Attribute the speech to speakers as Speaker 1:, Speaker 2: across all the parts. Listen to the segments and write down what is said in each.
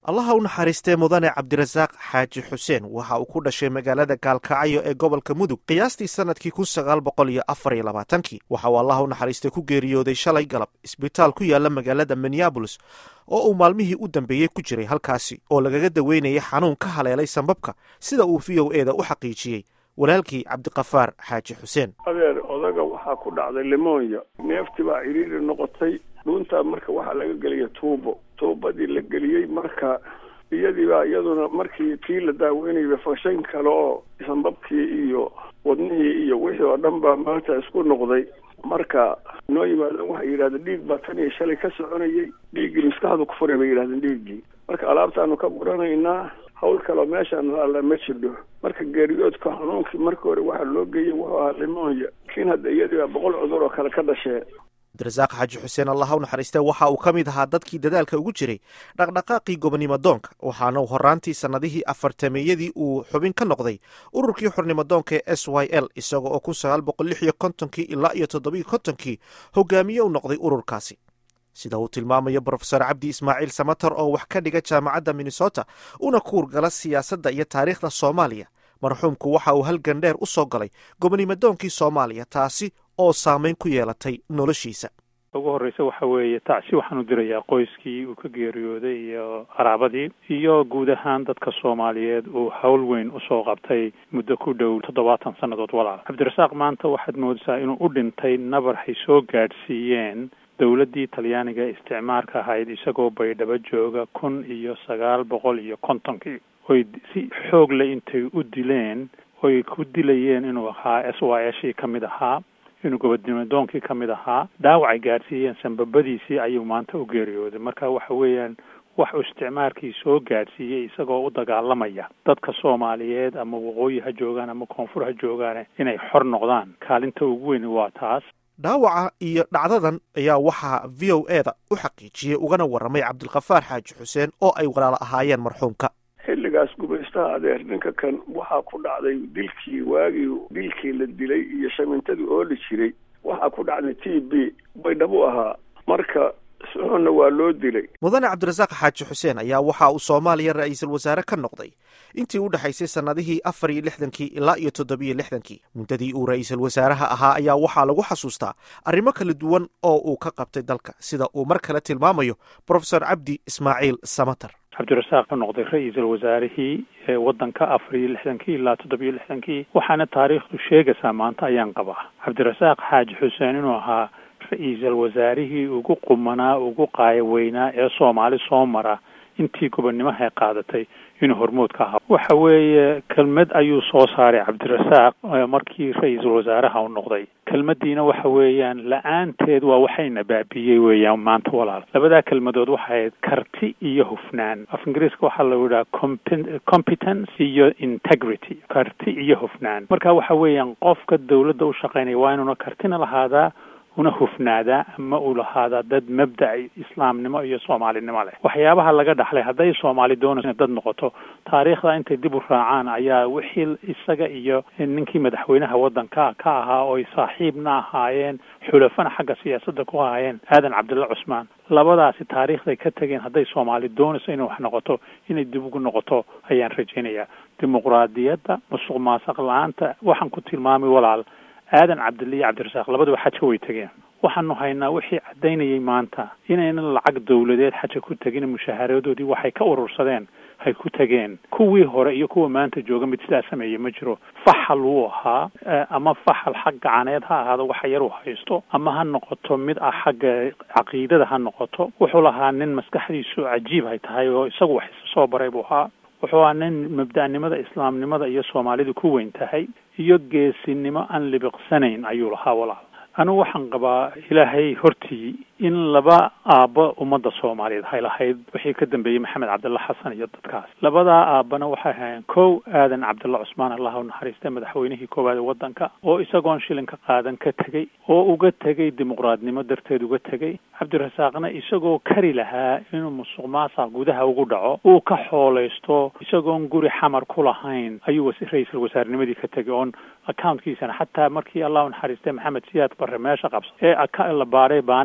Speaker 1: allaha u naxariistee mudane cabdirasaaq xaaji xuseen waxa uu ku dhashay magaalada gaalkacyo ee gobolka mudug qiyaastii sannadkii kun sagaal boqol iyo afar iyo labaatankii waxa uu allaha u naxariistay ku geeriyooday shalay galab isbitaal ku yaala magaalada minneabolis oo uu maalmihii u dambeeyey ku jiray halkaasi oo lagaga daweynayay xanuun ka haleelay sambabka sida uu v o eda u xaqiijiyey walaalkii cabdiqafaar xaaji xuseen
Speaker 2: adeer odaga waxaa ku dhacday limonya neefti baa ciriiri noqotay dhuuntaa marka waxaa laga geliyay tuubo tuubadii la geliyey marka iyadii baa iyaduna markii tii la daaweynayba fashan kale oo sambabkii iyo wadnihii iyo wixii oo dhan baa maanta isku noqday marka noo yimaadeen waxay yidhahdeen dhiig baa tan iyo shalay ka soconayay dhiiggii maskaxdu ku furay bay yidhahdeen dhiiggii marka alaabtaanu ka guranaynaa hawl kaleo meeshaan alla ma jirdho marka geeriyoodka xanuunkii marka hore waxaa loo geeyey wuxuu ahaa limonya laakiin hadda iyadii baa boqol cudur oo kale ka dhashee
Speaker 1: cabdirasaaq xaaji xuseen allaha u naxariistee waxa uu ka mid ahaa dadkii dadaalka ugu jiray dhaqdhaqaaqii gobonimo doonka waxaana uu horaantii sannadihii afartameeyadii uu xubin ka noqday ururkii xornimo doonka ee s y l isaga oo kun sagaal boqol lix iyo kontonkii ilaa iyo toddobiiyo kontonkii hogaamiye u noqday ururkaasi sida uu tilmaamayo brofesor cabdi ismaaciil samater oo wax ka dhiga jaamacadda minnesota una kuurgala siyaasadda iyo taariikhda soomaaliya marxuumku waxa uu halgan dheer u soo galay gobonimo doonkii soomaaliya taasi oo saameyn ku yeelatay noloshiisa
Speaker 3: ugu horreysa waxa weeye tacsi waxaan u dirayaa qoyskii uu ka geeriyooday iyo qaraabadii iyo guud ahaan dadka soomaaliyeed uu howl weyn usoo qabtay muddo ku dhow toddobaatan sannadood walaal cabdirasaaq maanta waxaad moodaysaa inuu u dhintay nabar hay soo gaadhsiiyeen dowladdii talyaaniga isticmaarka ahayd isagoo baydhabo jooga kun iyo sagaal boqol iyo kontonkii oy si xoog leh intay u dileen oy ku dilayeen inuu ahaa s y shii ka mid ahaa inuu gobodnimo doonkii ka mid ahaa dhaawacay gaadhsiiyeen sambabadiisii ayuu maanta u geeriyooday marka waxa weeyaan wax uu isticmaarkii soo gaadhsiiyey isagoo u dagaalamaya dadka soomaaliyeed ama waqooyi ha joogaan ama koonfur ha joogaan inay xor noqdaan kaalinta ugu weyn waa taas
Speaker 1: dhaawaca iyo dhacdadan ayaa waxaa v o e da u xaqiijiyey ugana warramay cabdilkhafaar xaaji xuseen oo ay walaalo ahaayeen marxuumka
Speaker 2: xilligaas gumaystaha adeer ninka kan waxaa ku dhacday dilkii waagii dilkii la dilay iyo shamintadii ooli jiray waxaa ku dhacday t b baydhabu ahaa marka suxunna waa loo dilay
Speaker 1: mudane cabdirasaaq xaaji xuseen ayaa waxa uu soomaaliya ra-iisul wasaare ka noqday intii u dhexaysay sannadihii afar iyo lixdankii ilaa iyo toddobiyo lixdankii muddadii uu ra-iisul wasaaraha ahaa ayaa waxaa lagu xasuustaa arrimo kala duwan oo uu ka qabtay dalka sida uu mar kale tilmaamayo brofesor cabdi ismaaciil samater
Speaker 3: cabdirasaaq ka noqday ra-iisul wasaarihii ewaddanka afar iyo lixdankii ilaa toddobiyo lixdankii waxaana taariikhdu sheegaysaa maanta ayaan qabaa cabdirasaaq xaaji xuseen inuu ahaa ra-iisul wasaarihii ugu qumanaa ugu qaayaweynaa ee soomaali soo mara intii gobonnimaha qaadatay inuu hormood ka ahaa waxa weeye kelmad ayuu soo saaray cabdirasaaq markii ra-iisul wasaaraha u noqday kelmaddiina waxa weeyaan la-aanteed waa waxayna baabiiyey weeyaan maanta walaal labadaa kelmadood waxay ahayd karti iyo hufnaan af ingiriiska waxaa lagu yidhaha competence iyo integrity karti iyo hufnaan marka waxa weeyaan qofka dawladda u shaqaynaya waa inuuna kartina lahaadaa una hufnaadaa ama uu lahaadaa dad mabda islaamnimo iyo soomaalinimo leh waxyaabaha laga dhaxlay hadday soomaali doonayso dad noqoto taariikhda intay dib u raacaan ayaa wixii isaga iyo ninkii madaxweynaha waddanka ka ahaa ooy saaxiibna ahaayeen xulafana xagga siyaasadda ku ahaayeen aadan cabdilla cusmaan labadaasi taariikhday ka tegeen hadday soomaali doonayso inay wax noqoto inay dib ugu noqoto ayaan rajaynayaa dimuqraadiyadda musuq maasaq la-aanta waxaan ku tilmaamay walaal aadan cabdilla iyo cabdirasaaq labaduba xaja way tegeen waxaanu haynaa wixii caddaynayay maanta inaynan lacag dawladeed xaja ku tegin mushaharadoodii waxay ka urursadeen hay ku tegeen kuwii hore iyo kuwa maanta jooga mid sidaa sameeye ma jiro faxal wuu ahaa ama faxal xag gacaneed ha ahaado waxa yar u haysto ama ha noqoto mid ah xagga caqiidada ha noqoto wuxuu lahaa nin maskaxdiisu cajiib hay tahay oo isagu wax isa soo baray buu ahaa wuxuu ahaa nin mabda'nimada islaamnimada iyo soomaalidu ku weyn tahay iyo geesinimo aan libiqsanayn ayuu lahaa walaal anigu waxaan qabaa ilaahay hortii in laba aabbo ummadda soomaaliyeed hay lahayd wixii ka dambeeyey maxamed cabdilla xasan iyo dadkaas labadaa aabbana waxay ahaayeen kow aadan cabdilla cusmaan allah u naxariista madaxweynihii koowaad ee waddanka oo isagoon shilinka qaadan ka tegey oo uga tegey dimuqraadnimo darteed uga tegey cabdirasaaqna isagoo kari lahaa inuu musuq maasaq gudaha ugu dhaco uu ka xoolaysto isagoon guri xamar ku lahayn ayuu ra-iisul wasaarnimadii ka tegey oon accountkiisana xataa markii allah u naxariistay maxamed siyaad barre meesha qabsa ee la baaray baanankii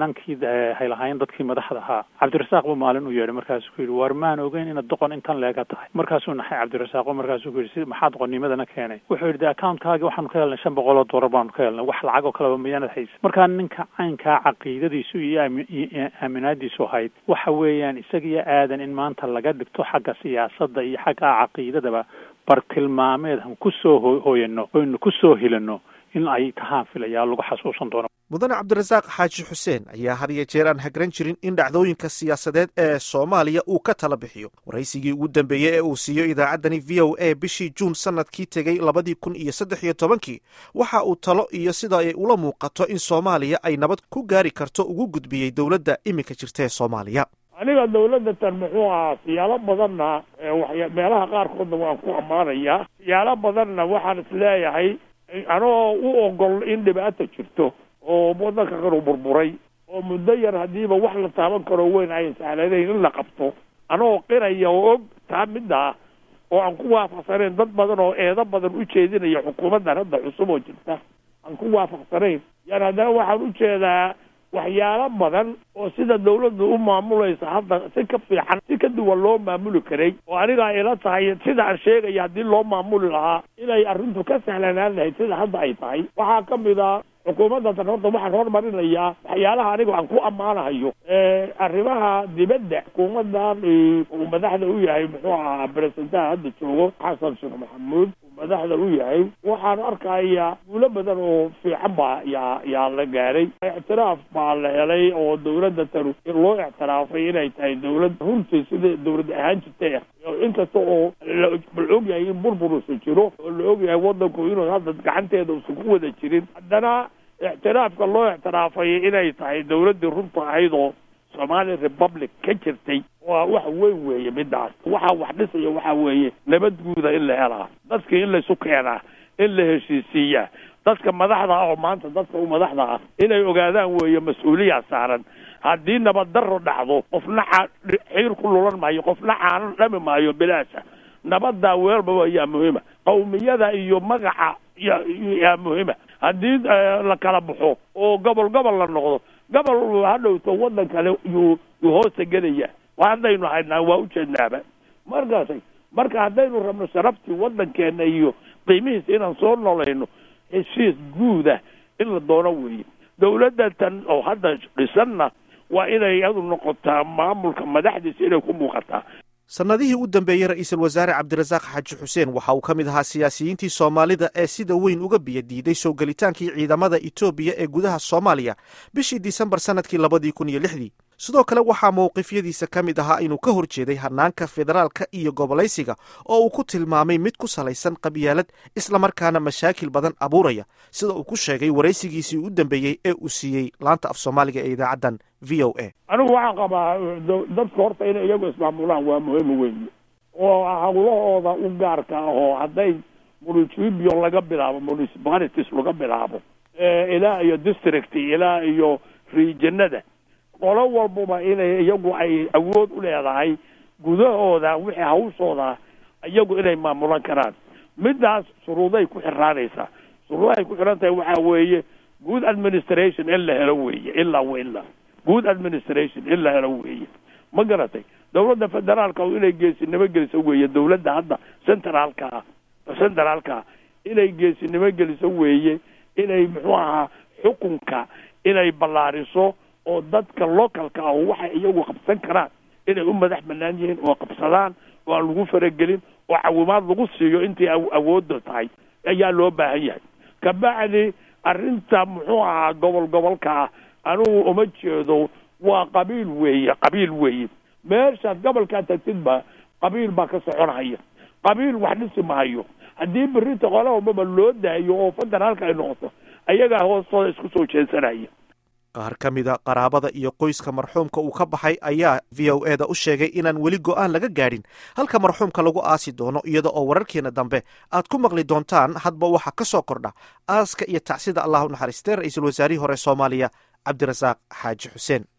Speaker 3: hay lahaayeen dadkii madaxda ahaa cabdirasaaq buu maalin u yeedhay markaasuu ku yidhi waar maan ogeyn inaad doqon intan leega tahay markaasuu naxay cabdirasaaqo markaasuu ku yidhi si maxaa doqonnimadana keenay wuxuu yidhi de accountkaagi waxaanu ka helnay shan boqol oo dollar baanu ka helnay wax lacag oo kaleba miyaanad haysa markaa ninka caynkaa caqiidadiisu iyo aaminaadiisu ahayd waxa weeyaan isagiyo aadan in maanta laga dhigto xagga siyaasadda iyo xagga caqiidadaba bartilmaameed han ku soo hooyano oynu ku soo helino in ay tahaan filayaa lagu xasuusan doono
Speaker 1: mudane cabdirasaaq xaaji xuseen ayaa had iyo jeer aan hagran jirin in dhacdooyinka siyaasadeed ee soomaaliya uu ka tala bixiyo waraysigii ugu dambeeyey ee uu siiyo idaacaddani v o a bishii juun sanadkii tegey labadii kun iyo saddex iyo tobankii waxa uu talo iyo sida ay ula muuqato in soomaaliya ay nabad ku gaari karto ugu gudbiyey dowladda iminka jirta ee soomaaliya
Speaker 4: aniga dawladda tan muxuu ahaa siyaalo badanna waxya meelaha qaarkoodna waan ku ammaanayaa siyaalo badanna waxaan isleeyahay anoo u ogol in dhibaata jirto oo waddanka qaru burburay oo muddo yar haddiiba wax la taaban karo weyn ayan sahlanayn in la qabto anoo qiraya oo og taa midda ah oo aan ku waafaqsanayn dad badan oo eedo badan u jeedinaya xukuumaddan hadda cusub oo jirta aan ku waafaqsanayn yani haddana waxaan u jeedaa waxyaalo badan oo sida dawladdu u maamulaysa hadda si ka fiican si ka duwan loo maamuli karay oo aniga ila tahay sida aan sheegaya haddii loo maamuli lahaa inay arrintu ka sahlanaan lahayd sida hadda ay tahay waxaa ka mid a xukuumaddatan horta waxaan hormarinayaa waxyaalaha aniga aan ku ammaanahayo arrimaha dibadda xukuumaddan uu madaxda u yahay muxuu ahaa beresentaha hadda joogo xasan sheekh maxamuud uu madaxda u yahay waxaan arkayaa guulo badan oo fiican baa yaa yaa la gaaray ictiraaf baa la helay oo dawladda tanu loo ictiraafay inay tahay dawlad runtii sida dawlad ahaan jirtay inkasta oo la og yahay in burburusa jiro oo la og yahay waddanku inuu hadda gacanteeda usan ku wada jirin haddana ictiraafka loo ictiraafay inay tahay dawladdii runta ahayd oo somali republic ka jirtay waa wax weyn weeye midaas waxaa wax dhisaya waxaa weeye nabad guuda in la helaa dadka in laysu keenaa in la heshiisiiyaa dadka madaxda ah oo maanta dadka u madaxda ah inay ogaadaan weeye mas-uuliyaa saaran haddii nabad darro dhacdo qofna ca xiir ku lulan maayo qofna caano dhami maayo bilaasha nabaddaa weelbaba yaa muhiima qawmiyada iyo magaca ya yaa muhiima haddii la kala baxo oo gobol gobol la noqdo gobol hadhowto waddan kale yuu yuu hoosta gelaya haddaynu haynaa waa ujeednaaba markaasay marka haddaynu rabno sharaftii waddankeena iyo qiimihiisa inaan soo nolayno heshiis guuda in la doono weeye dawladda tan oo hadda dhisanna waa inay iyadu noqotaa maamulka madaxdiisa inay ku muuqataa
Speaker 1: sannadihii u dambeeyey ra-iisul wasaare cabdirasaaq xaaji xuseen waxa uu ka mid ahaa siyaasiyiintii soomaalida ee sida weyn uga biyo diiday soo gelitaankii ciidamada etoobiya ee gudaha soomaaliya bishii disembar sannadkii labadii kun iyo lixdii sidoo kale waxaa mowqifyadiisa ka mid ahaa inuu ka hor jeeday hanaanka federaalka iyo gobolaysiga oo uu ku tilmaamay mid ku salaysan qabyaalad islamarkaana mashaakil badan abuuraya sida uu ku sheegay waraysigiisii u dambeeyey ee uu siiyey laanta af soomaaliga ee idaacaddan v o a
Speaker 4: anigu waxaan qabaa dadka horta inay iyagu ismaamulaan waa muhiim weeye oo hawlahooda u gaarka ah oo hadday municipio laga bilaabo municipalities laga bilaabo ilaa iyo district ilaa iyo regionada qolo walbaba inay iyagu ay awood u leedahay gudahooda wixii hawshooda iyagu inay maamulan karaan midaas shuruuday ku xiraanaysaa shuruudahay ku xiran tahay waxaa weeye good administration in la helo weeye ilaa wa ilaa good administration in la helo weeye ma garatay dawladda federaalka oo inay geesinimo geliso weeye dawladda hadda centraalka ah centraalka ah inay geesinimo geliso weeye inay muxuu ahaa xukunka inay ballaariso oo dadka localka ah oo waxay iyagu qabsan karaan inay u madax banaan yihiin oo qabsadaan oo aan lagu faragelin oo cawimaad lagu siiyo intii awoodda tahay ayaa loo baahan yahay kabacdi arrinta muxuu ahaa gobol gobolka ah anugu uma jeedo waa qabiil weeye qabiil weeye meeshaad gobolkaa tagtidba qabiil baa ka soconhaya qabiil wax dhisi mahayo haddii berrinta qola walbaba loo daayo oo federaalka ay noqoto ayagaa hoostooda isku soo jeesanaya
Speaker 1: qaar ka mida qaraabada iyo qoyska marxuumka uu ka baxay ayaa v o e da u sheegay inaan weli go'aan laga gaadhin halka marxuumka lagu aasi doono iyada oo wararkeena dambe aad ku maqli doontaan hadba waxa ka soo kordha aaska iyo tacsida allah u naxariistee ra-iisul wasaarihii hore soomaaliya cabdirasaaq xaaji xuseen